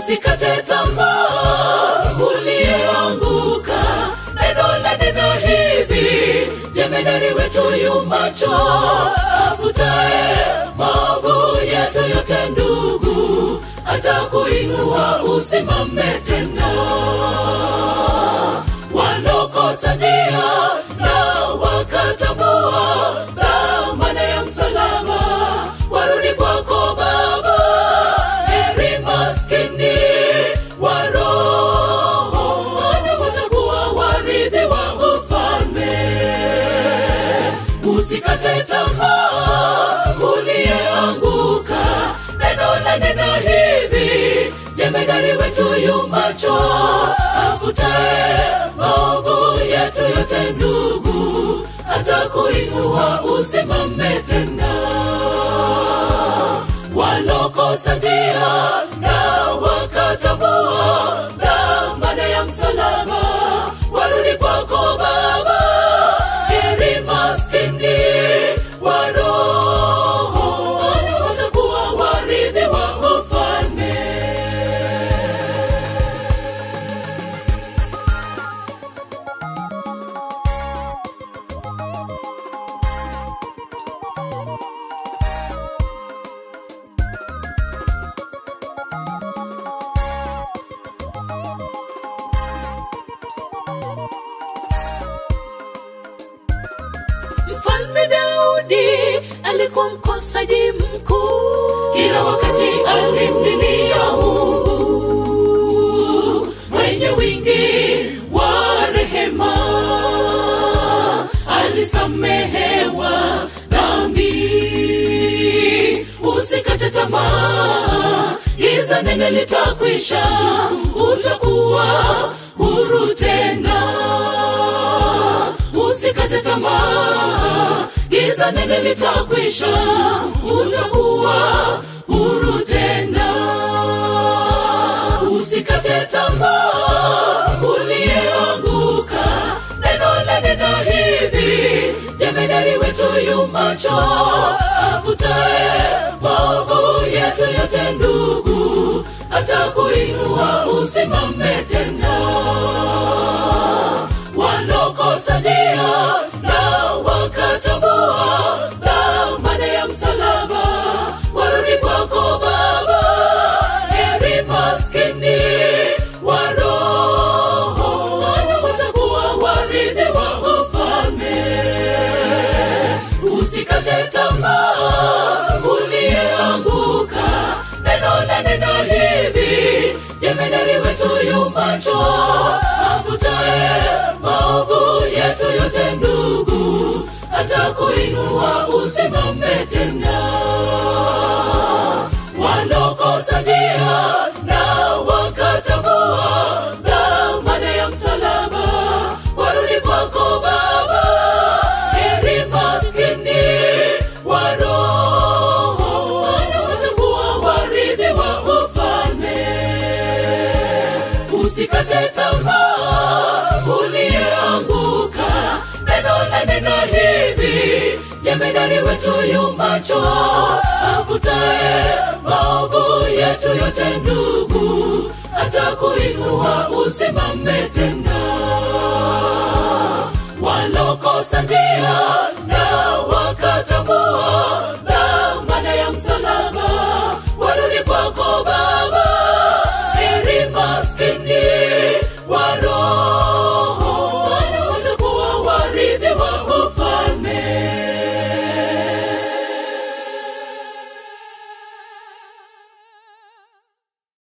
usikate tamaa uliyeanguka neno la neno hivi jemedari wetu yumacho afutae maovu yetu yote ndugu atakuinua usimame tena walokosa njia na wakatambua dhamana ya msalaba warudi kwako baba heri maskini wa roho wana watakuwa warithi wa ufalme usikate tamaa uliyeanguka neno la neno hivi jemedari wetu yumacho afutae maovu yetu yote ndugu atakuinua usimame tena walokosa njia na wakatambua dhamana ya msalaba warudi kwako baba heri maskini wa roho wana watakuwa warithi wa ufalme mfalme daudi alikuwa mkosaji mkuu kila wakati alimlilia mungu mwenye wingi wa rehema alisamehewa dhambi usikate tamaa giza nene litakwisha utakuwa huru tena usikate tamaa giza nene litakwisha utakuwa huru tena usikate tamaa uliyeanguka neno la neno hivi jemedari wetu yumacho afutae maovu yetu yote ndugu atakuinua usimame tena walokosa njia na wakatambua dhamana ya msalaba warudi kwako baba heri maskini wa roho wana watakuwa warithi wa ufalme usikate tamaa uliyeanguka neno la neno hivi jemedari wetu yumacho afutae maovu yetu yote ndugu atakuinua usimame tena walokosa njia na wakatambua dhamana ya msalaba warudi kwako baba heri maskini wa roho wana watakuwa warithi wa ufalme usikate tamaa uliyeanguka neno la neno hivi jemedari wetu yumacho afutae maovu yetu yote ndugu atakuinua usimame tena